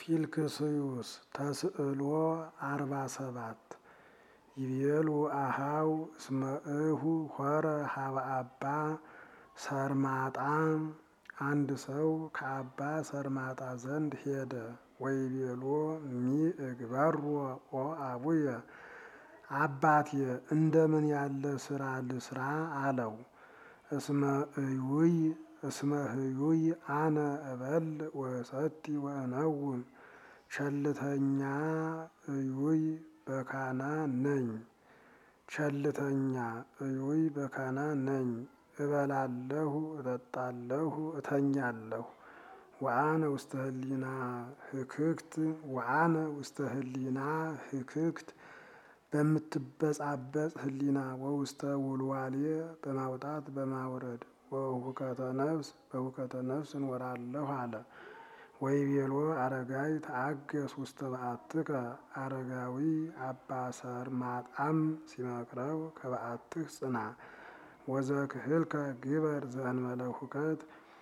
ፊልክስዩስ ተስዕሎ አርባ ሰባት ይቤሉ አሃው እስመ እሁ ሆረ ሀበ አባ ሰርማጣ አንድ ሰው ከአባ ሰርማጣ ዘንድ ሄደ። ወይቤሎ ሚ እግበሮ ኦ አቡየ አባቴ እንደምን ያለ ስራ ልስራ አለው። እስመ እዩይ እስመ ህዩይ አነ እበል ወሰቲ ወእነውም ቸልተኛ እዩይ በካና ነኝ ቸልተኛ እዩይ በካና ነኝ እበላለሁ፣ እጠጣለሁ፣ እተኛለሁ። ወአነ ውስተ ህሊና ህክክት ወአነ ውስተ ህሊና ህክክት በምትበጻበጽ ህሊና ወውስተ ውልዋሌ በማውጣት በማውረድ ወሁከተ ነፍስ በሁከተ ነፍስ እንወራለሁ አለ። ወይቤሎ አረጋዊ ተአገስ ውስተ በዓትከ አረጋዊ አባ ሰርማጣም ሲመክረው ከበዓትህ ጽና። ወዘክህልከ ግበር ዘእንበለ ሁከት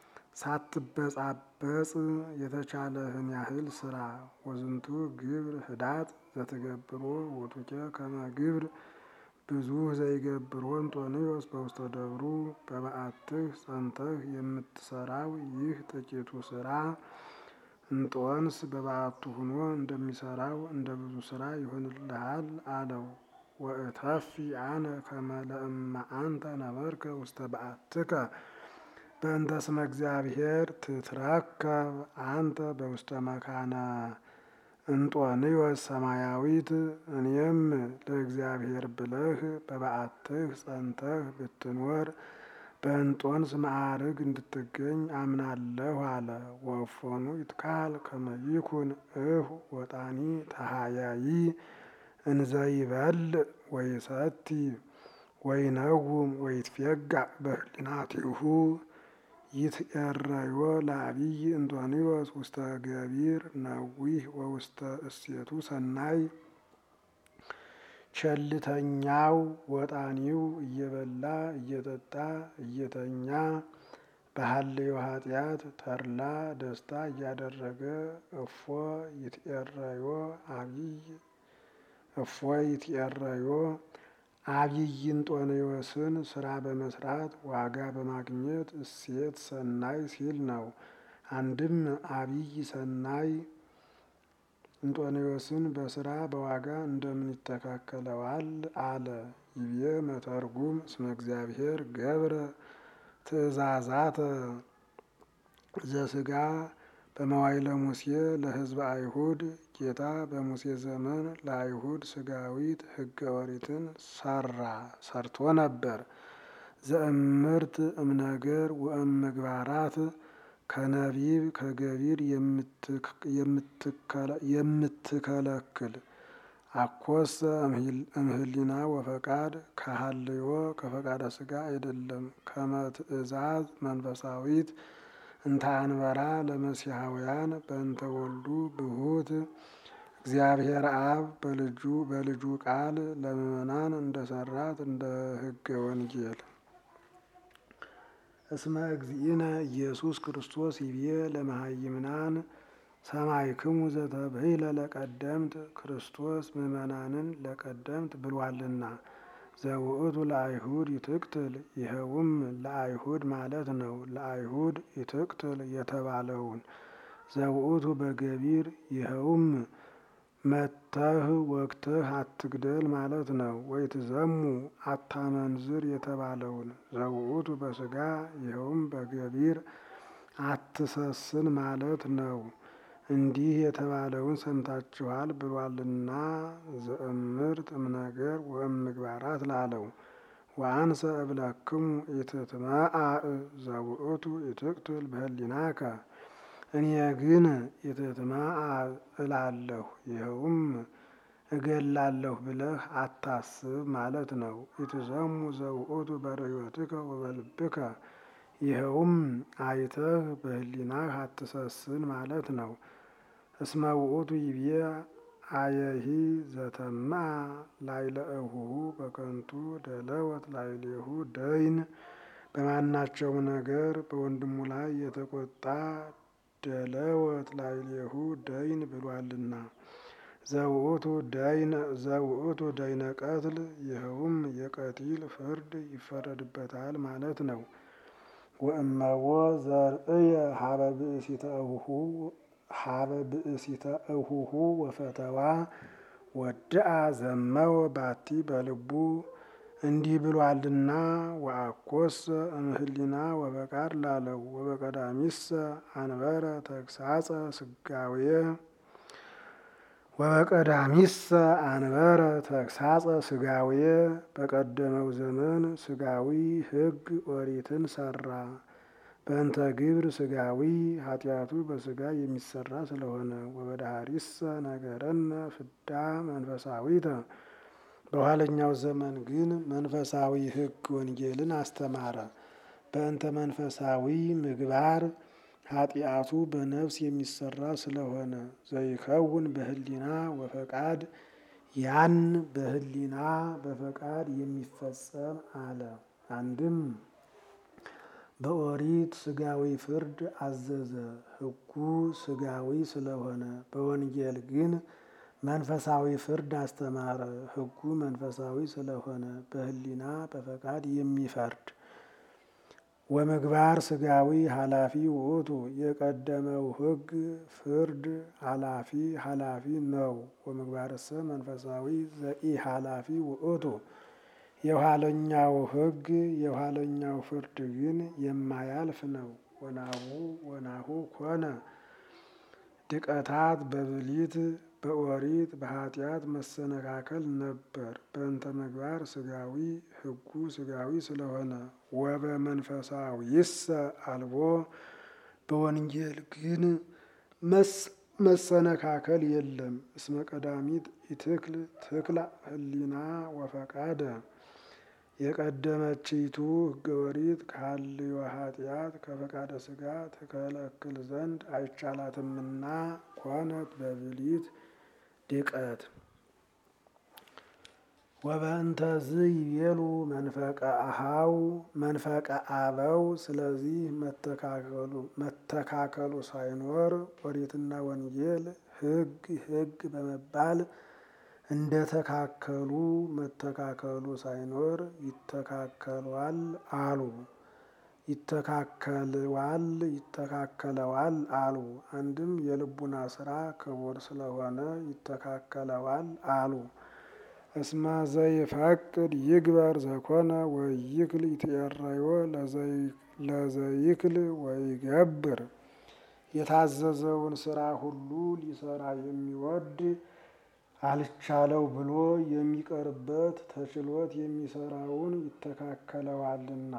ሳትበጻበጽ የተቻለህን ያህል ስራ። ወዝንቱ ግብር ህዳጥ ዘትገብሮ ውቱኬ ከመ ግብር ብዙ ዘይገብሮ እንጦንዮስ በውስተ ደብሩ በበዓትህ ጸንተህ የምትሰራው ይህ ጥቂቱ ስራ እንጦንስ በበዓቱ ሆኖ እንደሚሰራው እንደ ብዙ ስራ ይሆንልሃል አለው። ወእተፊ አነ ከመ ለእመ አንተ ነበርከ ውስተ በዓትከ በእንተ ስመ እግዚአብሔር ትትረከብ አንተ በውስተ መካነ እንጦንዮስ ሰማያዊት። እኔም ለእግዚአብሔር ብለህ በበዓትህ ጸንተህ ብትኖር በእንጦንስ ማዕርግ እንድትገኝ አምናለሁ አለ። ወእፎኑ ይትካል ከመ ይኩን እሁ ወጣኒ ተሃያይ እንዘይበልዕ ወይሰቲ ወይነውም ወይትፌጋእ በህሊናቲሁ ይትኤረዮ ለአቢይ እንጦንዮስ ውስተ ገቢር ነዊህ ወውስተ እሴቱ ሰናይ። ቸልተኛው ወጣኒው እየበላ እየጠጣ እየተኛ በሀልዮ ኃጢአት ተድላ ደስታ እያደረገ እፎ ይትኤረዮ አቢይ እፎ ይትኤረዮ አቢይ እንጦንዮስን ስራ በመስራት ዋጋ በማግኘት እሴት ሰናይ ሲል ነው። አንድም አቢይ ሰናይ እንጦንዮስን በስራ በዋጋ እንደምን ይተካከለዋል አለ። ይቤ መተርጉም እስመ እግዚአብሔር ገብረ ትእዛዛተ ዘስጋ በመዋይለ ሙሴ ለሕዝበ አይሁድ ጌታ በሙሴ ዘመን ለአይሁድ ስጋዊት ሕገ ኦሪትን ሰራ ሰርቶ ነበር። ዘእምርት እምነገር ወእም ምግባራት ከነቢብ ከገቢር የምትከለክል አኮሰ እምህሊና ወፈቃድ ከሀልዮ ከፈቃደ ስጋ አይደለም። ከመ ትእዛዝ መንፈሳዊት እንተ አንበራ ለመሲሐውያን በእንተ ወልዱ ብሁት እግዚአብሔር አብ በልጁ በልጁ ቃል ለምእመናን እንደሰራት እንደ ሕገ ወንጌል እስመ እግዚእነ ኢየሱስ ክርስቶስ ይቤ ለመሃይምናን ሰማዕክሙ ዘተብሂለ ለቀደምት ክርስቶስ ምእመናንን ለቀደምት ብሏልና። ዘውእቱ ለአይሁድ ይትቅትል ይኸውም ለአይሁድ ማለት ነው። ለአይሁድ ይትቅትል የተባለውን ዘውእቱ በገቢር ይኸውም መተህ ወግተህ አትግደል ማለት ነው። ወይትዘሙ አታመንዝር የተባለውን ዘውእቱ በስጋ ይኸውም በገቢር አትሰስን ማለት ነው። እንዲህ የተባለውን ሰምታችኋል ብሏልና ዘእምርት እምነገር ወእም ምግባራት ላለው ወአንሰ እብለክሙ ኢትትመአዕ ዘውእቱ ኢትቅትል በህሊናከ እኔ ግን ኢትትመአዕ እላለሁ ይኸውም እገላለሁ ብለህ አታስብ ማለት ነው። ኢትዘሙ ዘውእቱ በርዮትከ ወበልብከ ይኸውም አይተህ በህሊናህ አትሰስን ማለት ነው። እስመ ውእቱ ይቤ አየሂ ዘተማ ላይለ እሁሁ በከንቱ ደለወት ላይሌሁ ደይን በማናቸውም ነገር በወንድሙ ላይ የተቆጣ እደለወት ላዕሌሁ ደይን ብሏልና ዘውእቱ ዘውእቱ ደይነ ቀትል ይኸውም የቀቲል ፍርድ ይፈረድበታል ማለት ነው። ወእመዎ ዘርእየ ሀበ ብእሲተ እሁሁ ሀበ ብእሲተ እሁሁ ወፈተዋ ወድአ ዘመወ ባቲ በልቡ እንዲህ ብሏልና ወአኮሰ እምህሊና ወበቃል ላለው ወበቀዳሚሰ አንበረ ተግሳጸ ስጋዌ ወበቀዳሚሰ አንበረ ተግሳጸ ስጋዌ በቀደመው ዘመን ስጋዊ ሕግ ኦሪትን ሰራ። በእንተ ግብር ስጋዊ ኃጢአቱ በስጋ የሚሰራ ስለሆነ ወበዳህሪሰ ነገረነ ፍዳ መንፈሳዊተ በኋለኛው ዘመን ግን መንፈሳዊ ሕግ ወንጌልን አስተማረ። በእንተ መንፈሳዊ ምግባር ኃጢአቱ በነፍስ የሚሰራ ስለሆነ ዘይከውን በህሊና ወፈቃድ ያን በህሊና በፈቃድ የሚፈጸም አለ። አንድም በኦሪት ስጋዊ ፍርድ አዘዘ፣ ሕጉ ስጋዊ ስለሆነ። በወንጌል ግን መንፈሳዊ ፍርድ አስተማረ፣ ሕጉ መንፈሳዊ ስለሆነ በህሊና በፈቃድ የሚፈርድ ወምግባር ስጋዊ ኃላፊ ውእቱ የቀደመው ሕግ ፍርድ ኃላፊ ኃላፊ ነው። ወምግባርሰ መንፈሳዊ ዘኢ ኃላፊ ውእቱ የኋለኛው ሕግ የኋለኛው ፍርድ ግን የማያልፍ ነው። ወናሁ ወናሁ ኮነ ድቀታት በብሊት በኦሪት በኃጢአት መሰነካከል ነበር። በእንተ ምግባር ስጋዊ ሕጉ ስጋዊ ስለሆነ ወበመንፈሳዊሰ አልቦ በወንጌል ግን መሰነካከል የለም። እስመ ቀዳሚት ኢትክል ትክላ ህሊና ወፈቃደ የቀደመችይቱ ሕገ ኦሪት ከሀልዮ ኃጢአት ከፈቃደ ስጋ ትከለክል ዘንድ አይቻላትምና ኮነት በብሊት ድቀት ወበእንተዝ ይቤሉ መንፈቀ አሃው መንፈቀ አበው። ስለዚህ መተካከሉ ሳይኖር ኦሪትና ወንጌል ሕግ ሕግ በመባል እንደተካከሉ መተካከሉ ሳይኖር ይተካከሏል አሉ። ይተካከልዋል ይተካከለዋል አሉ። አንድም የልቡና ስራ ክቡር ስለሆነ ይተካከለዋል አሉ። እስመ ዘይፈቅድ ይግበር ዘኮነ ወይክል ይትኤረዮ ለዘይክል ወይገብር የታዘዘውን ስራ ሁሉ ሊሰራ የሚወድ አልቻለው ብሎ የሚቀርበት ተችሎት የሚሰራውን ይተካከለዋልና።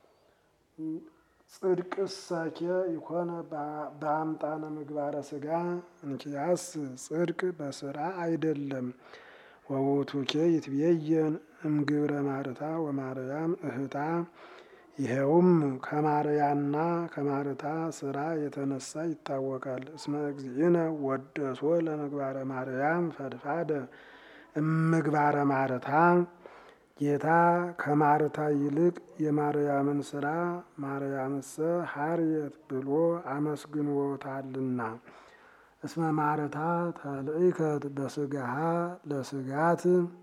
ጽድቅሰኬ ይኮነ በአምጣነ ምግባረ ስጋ እንኪያስ ጽድቅ በስራ አይደለም። ወውቱኬ ይትቤየን እምግብረ ማርታ ወማርያም እህታ ይኸውም ከማርያና ከማርታ ስራ የተነሳ ይታወቃል። እስመ እግዚእነ ወደሶ ለምግባረ ማርያም ፈድፋደ እምግባረ ማርታ ጌታ ከማርታ ይልቅ የማርያምን ስራ ማርያምሰ ሀርየት ብሎ አመስግኖታልና። እስመ ማርታ ተልእከት በስጋሃ ለስጋት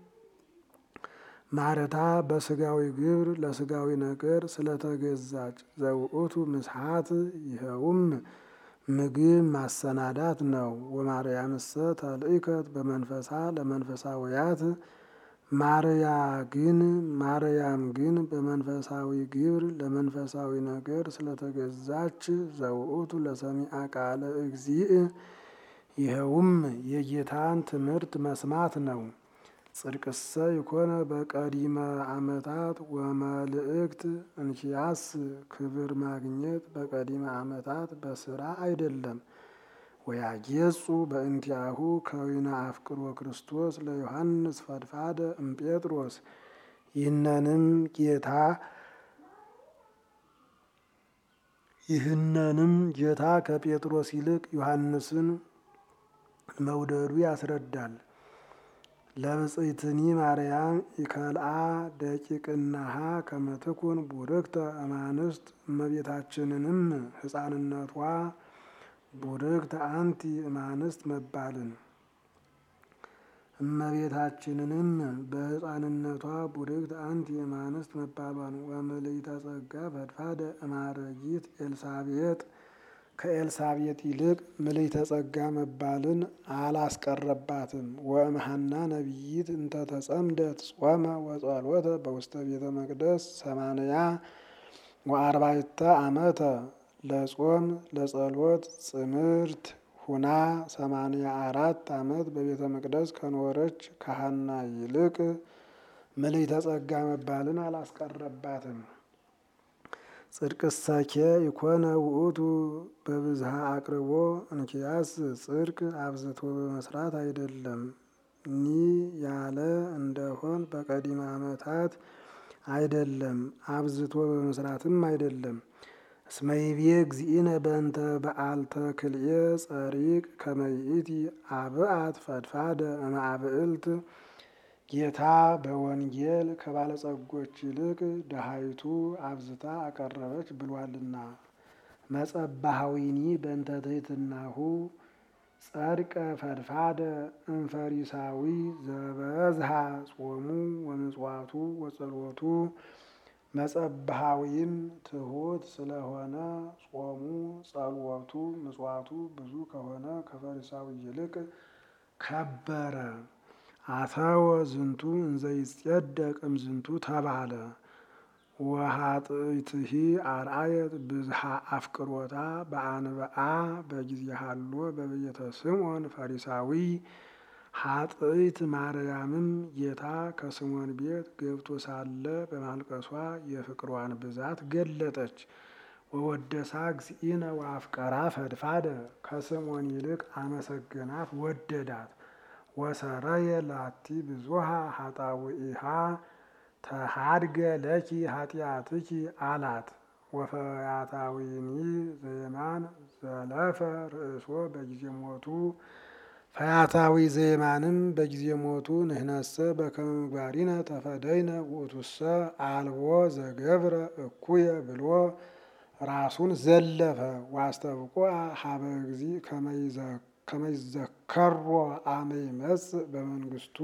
ማርታ በስጋዊ ግብር ለስጋዊ ነገር ስለተገዛች ዘውእቱ ምስሓት ይኸውም ምግብ ማሰናዳት ነው። ወማርያምሰ ተልእከት በመንፈሳ ለመንፈሳውያት ማርያ ግን ማርያም ግን በመንፈሳዊ ግብር ለመንፈሳዊ ነገር ስለተገዛች ዘውእቱ ለሰሚዐ ቃለ እግዚእ ይኸውም የጌታን ትምህርት መስማት ነው። ጽድቅሰ ይኮነ በቀዲመ ዓመታት ወመልእክት እንኪያስ ክብር ማግኘት በቀዲመ ዓመታት በስራ አይደለም። ወያጌጹ በእንቲአሁ ከዊነ አፍቅሮ ክርስቶስ ለዮሐንስ ፈድፋደ እምጴጥሮስ ይህነንም ጌታ ይህነንም ጌታ ከጴጥሮስ ይልቅ ዮሐንስን መውደዱ ያስረዳል። ለብጽይትኒ ማርያም ይከልአ ደቂቅናሃ ከመትኩን ቡርክተ እማንስት እመቤታችንንም ሕፃንነቷ ቡርክት አንቲ እማንስት መባልን እመቤታችንንም በሕፃንነቷ ቡርክት አንቲ እማንስት መባሏን ወምልዕተ ጸጋ ፈድፋደ እማረጊት ኤልሳቤጥ ከኤልሳቤጥ ይልቅ ምልዕተ ጸጋ መባልን አላስቀረባትም። ወእምሃና ነቢይት እንተ ተጸምደት ጾመ ወጸሎተ በውስተ ቤተ መቅደስ ሰማንያ ወአርባዕተ ዓመተ ለጾም ለጸሎት ጽምርት ሁና ሰማንያ አራት ዓመት በቤተ መቅደስ ከኖረች ከሐና ይልቅ ምልዕተ ጸጋ መባልን አላስቀረባትም። ጽድቅሰኬ ኢኮነ ውእቱ በብዝሃ አቅርቦ እንኪያስ ጽድቅ አብዝቶ በመስራት አይደለም ኒ ያለ እንደሆን በቀዲመ ዓመታት አይደለም አብዝቶ በመስራትም አይደለም። እስመ ይቤ እግዚእነ በእንተ በዓልተ ክልኤ ጸሪቅ ከመ ይእቲ አብአት ፈድፋደ እምአብዕልት ጌታ በወንጌል ከባለጸጎች ይልቅ ደሃይቱ አብዝታ አቀረበች ብሏልና። መጸባሃዊኒ በእንተ ትሕትናሁ ጸድቀ ፈድፋደ እምፈሪሳዊ ዘበዝሃ ጾሙ ወምጽዋቱ ወጸሎቱ መጸባሃዊም ትሑት ስለሆነ ጾሙ ጸሎቱ ምጽዋቱ ብዙ ከሆነ ከፈሪሳዊ ይልቅ ከበረ። አተወ ዝንቱ እንዘይጸደቅ እምዝንቱ ተባለ። ወኃጥእትሂ አርአየት ብዝሃ አፍቅሮታ በአንብአ በጊዜ ሀሎ በቤተ ስምዖን ፈሪሳዊ ኃጥእት ማርያምም ጌታ ከስምዖን ቤት ገብቶ ሳለ በማልቀሷ የፍቅሯን ብዛት ገለጠች። ወወደሳ እግዚእነ ወአፍቀራ ፈድፋደ ከስምዖን ይልቅ አመሰገናት ወደዳት። ወሰረየ ላቲ ብዙሃ ኃጣውኢሃ ተሃድገ ለኪ ኃጢአትኪ አላት። ወፈያታዊኒ ዘየማን ዘለፈ ርእሶ በጊዜ ሞቱ ፈያታዊ ዘየማንም በጊዜ ሞቱ ንህነሰ በከመ ምግባሪነ ተፈደይነ ውእቱሰ አልቦ ዘገብረ እኩየ ብሎ ራሱን ዘለፈ። ዋስተብቆ ሀበ እግዚ ከመይዘከሮ አመ ይመጽእ በመንግስቱ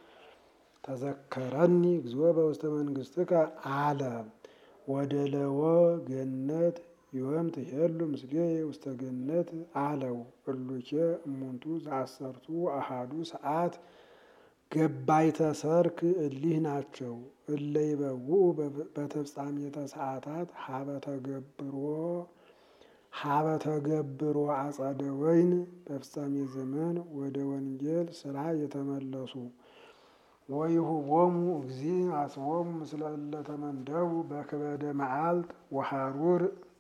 ተዘከረኒ እግዚኦ በውስተ መንግስትከ አለ። ወደለወ ገነት ዮም ትሄሉ ምስሌየ ውስተ ገነት አለው። እሉኬ እሙንቱ ዘአሰርቱ አሃዱ ሰዓት ገባይተ ሰርክ እሊህ ናቸው። እለ ይበውኡ በተፍጻሜተ ሰዓታት ሀበ ተገብሮ ሀበ ተገብሮ አጸደ ወይን በፍጻሜ ዘመን ወደ ወንጌል ስራ የተመለሱ ወይሁቦሙ እግዚእ አስቦሙ ምስለ እለ ተመንደቡ በክበደ መዓልት ወሐሩር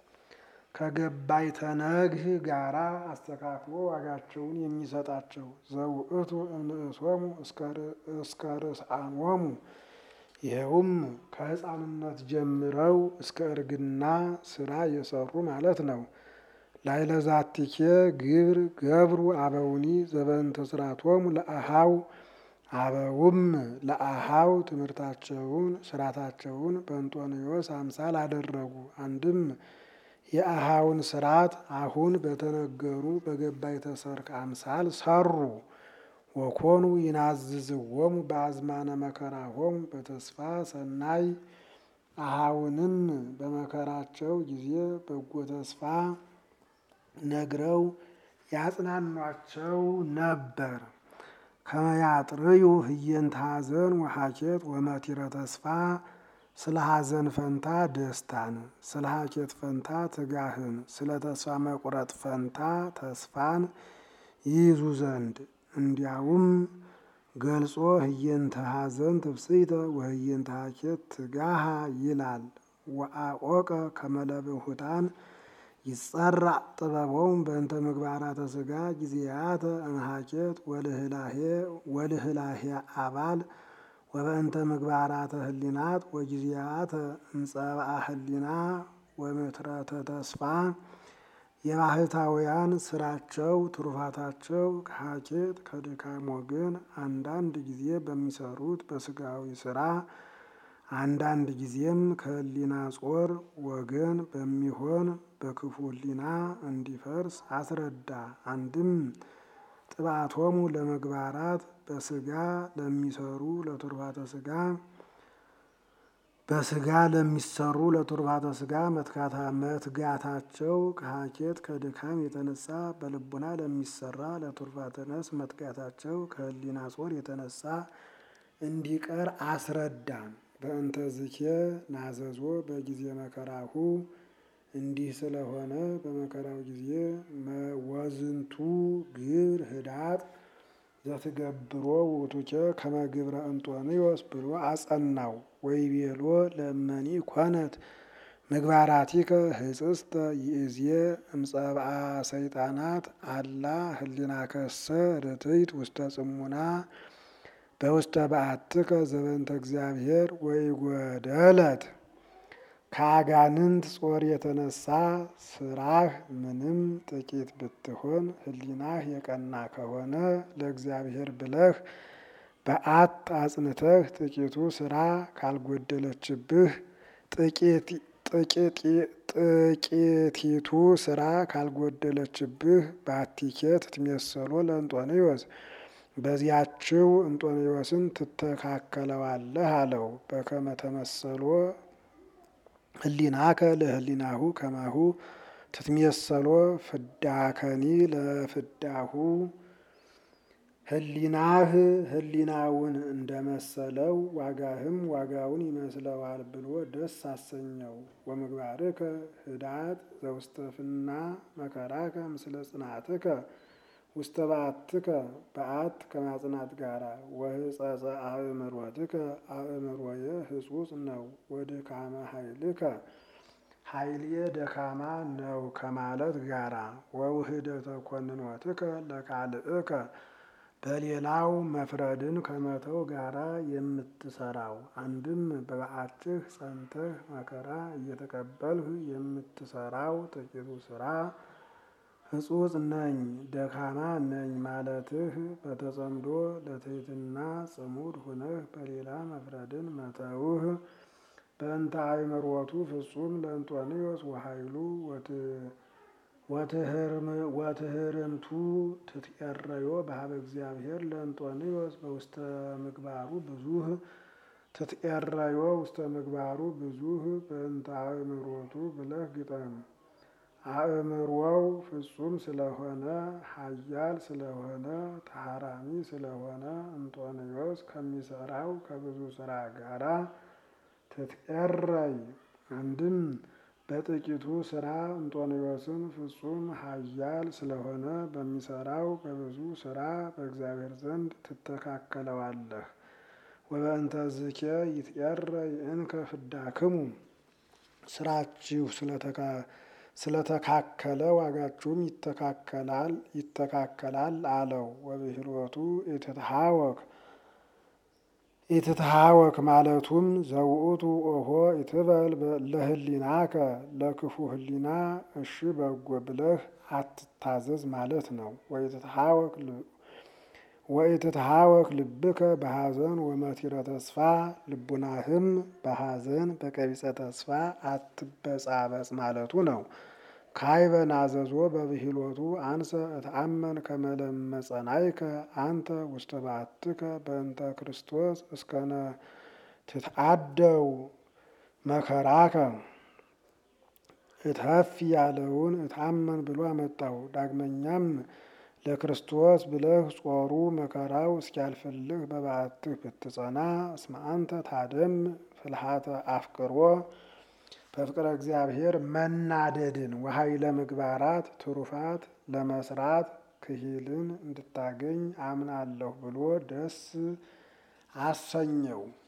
ከገባይተ ነግህ ጋራ አስተካክሎ ዋጋቸውን የሚሰጣቸው ዘውእቱ እምንእሶሙ እስከ ርስአኖሙ ይኸውም ከሕፃንነት ጀምረው እስከ እርግና ስራ የሰሩ ማለት ነው። ላይለዛቲኬ ግብር ገብሩ አበውኒ ዘበንተ ስራቶሙ ለአሃው አበውም ለአሃው ትምህርታቸውን ስራታቸውን በእንጦንዮስ አምሳል አደረጉ። አንድም የአሃውን ስርዓት አሁን በተነገሩ በገባይተ ሰርክ አምሳል ሰሩ። ወኮኑ ይናዝዝዎሙ በአዝማነ መከራሆሙ በተስፋ ሰናይ አሃውንም በመከራቸው ጊዜ በጎ ተስፋ ነግረው ያጽናኗቸው ነበር። ከመያጥርዩ ህየንተ ሐዘን ወሐኬት ወመቲረ ተስፋ ስለ ሐዘን ፈንታ ደስታን፣ ስለ ሐኬት ፈንታ ትጋህን፣ ስለ ተስፋ መቁረጥ ፈንታ ተስፋን ይይዙ ዘንድ እንዲያውም ገልጾ ህየንተ ሐዘን ትፍስሕተ ወህየንተ ሐኬት ትጋሃ ይላል። ወአቆቀ ከመለብሁታን ይጸራዕ ጥበቦም በእንተ ምግባራተ ሥጋ ጊዜያተ እምሐኬት ወልህላሄ አባል ወበእንተ ምግባራተ ህሊናት ወጊዜያተ እምጸብአ ህሊና ወምትረተ ተስፋ የባህታውያን ስራቸው ትሩፋታቸው ከሐኬት ከድካም ወገን አንዳንድ ጊዜ በሚሰሩት በስጋዊ ስራ አንዳንድ ጊዜም ከህሊና ጾር ወገን በሚሆን በክፉ ህሊና እንዲፈርስ አስረዳ። አንድም ጥባቶሙ ለመግባራት በስጋ ለሚሰሩ ለቱርባተ ስጋ በስጋ ለሚሰሩ ለቱርባተ ስጋ መትጋታቸው ከሀኬት ከድካም የተነሳ በልቡና ለሚሰራ ለቱርባተ ነፍስ መትጋታቸው ከህሊና ጾር የተነሳ እንዲቀር አስረዳ። በእንተ ዝኬ ናዘዞ በጊዜ መከራሁ እንዲህ ስለሆነ በመከራው ጊዜ ወዝንቱ ግብር ህዳጥ ዘትገብሮ ውእቱኬ ከመ ግብረ እንጦንዮስ ብሎ አጸናው። ወይቤሎ ለእመኒ ኮነት ምግባራቲከ ህጽጽተ ይእዜ እምጸብአ ሰይጣናት አላ ህሊናከሰ ርትዕት ውስተ ጽሙና በውስተ በዓትከ ዘበንተ እግዚአብሔር ወይጎደለት ከአጋንንት ጾር የተነሳ ስራህ ምንም ጥቂት ብትሆን ህሊናህ የቀና ከሆነ ለእግዚአብሔር ብለህ በዓት አጽንተህ ጥቂቱ ስራ ካልጎደለችብህ ጥቂቲቱ ስራ ካልጎደለችብህ ባቲኬ ትትሜሰሎ ለእንጦንዮስ በዚያችው እንጦንዮስን ትተካከለዋለህ አለው። በከመ ተመሰሎ ህሊናከ ለህሊናሁ ከማሁ ትትሜሰሎ ፍዳከኒ ለፍዳሁ ህሊናህ ህሊናውን እንደመሰለው ዋጋህም ዋጋውን ይመስለዋል ብሎ ደስ አሰኘው። ወምግባርከ ህዳጥ ዘውስተ ፍና መከራከ ምስለ ጽናትከ ውስተ በዓትከ በዓት ከማጽናት ጋራ ወህጸጸ አእምሮትከ አእምሮየ ህጹጽ ነው። ወድካመ ኃይልከ ኃይልየ ደካማ ነው ከማለት ጋራ ወውህደተ ኮንኖትከ ለካልእከ በሌላው መፍረድን ከመተው ጋራ የምትሰራው አንድም በበዓትህ ጸንተህ መከራ እየተቀበልህ የምትሰራው ጥቂቱ ስራ ህጹጽ ነኝ ደካማ ነኝ ማለትህ በተጸምዶ ለትሕትና ጽሙድ ሁነህ በሌላ መፍረድን መተውህ በእንተ አእምሮቱ ፍጹም ለእንጦንዮስ ወኃይሉ ወትህርምቱ ትትቀረዮ በሀበ እግዚአብሔር ለእንጦንዮስ በውስተ ምግባሩ ብዙህ ትትቀረዮ ውስተ ምግባሩ ብዙህ በእንተ አእምሮቱ ብለህ ግጠም። አእምሮው ፍጹም ስለሆነ ኃያል ስለሆነ ተሐራሚ ስለሆነ እንጦንዮስ ከሚሰራው ከብዙ ስራ ጋራ ትትቀረይ አንድም በጥቂቱ ስራ እንጦንዮስን ፍጹም ኃያል ስለሆነ በሚሰራው በብዙ ስራ በእግዚአብሔር ዘንድ ትተካከለዋለህ። ወበእንተ ዝኬ ይትቀረይ እንከ ፍዳክሙ ስራችሁ ስለተካከለ ዋጋችሁም ይተካከላል ይተካከላል አለው። ወብሂሎቱ ኢትትሃወክ ኢትትሃወክ ማለቱም ዘውእቱ ኦሆ ኢትበል ለህሊናከ ለክፉ ህሊና እሺ በጎ ብለህ አትታዘዝ ማለት ነው። ወኢትትሃወክ ልብከ በሐዘን ወመቲረ ተስፋ ልቡናህም በሐዘን በቀቢጸ ተስፋ አትበጻበጽ ማለቱ ነው። ካይበ ናዘዞ በብሂሎቱ አንሰ እትአመን ከመለመጸናይከ አንተ ውስተ በዓትከ በእንተ ክርስቶስ እስከነ ትትአደው መከራከ እትሀፊ ያለውን እትአመን ብሎ አመጣው። ዳግመኛም ለክርስቶስ ብለህ ጾሩ መከራው እስኪያልፍልህ በበዓትህ ብትጸና እስመ አንተ ታደም ፍልሃተ አፍቅሮ በፍቅረ እግዚአብሔር መናደድን ወኃይለ ምግባራት ትሩፋት ለመስራት ክሂልን እንድታገኝ አምናለሁ ብሎ ደስ አሰኘው።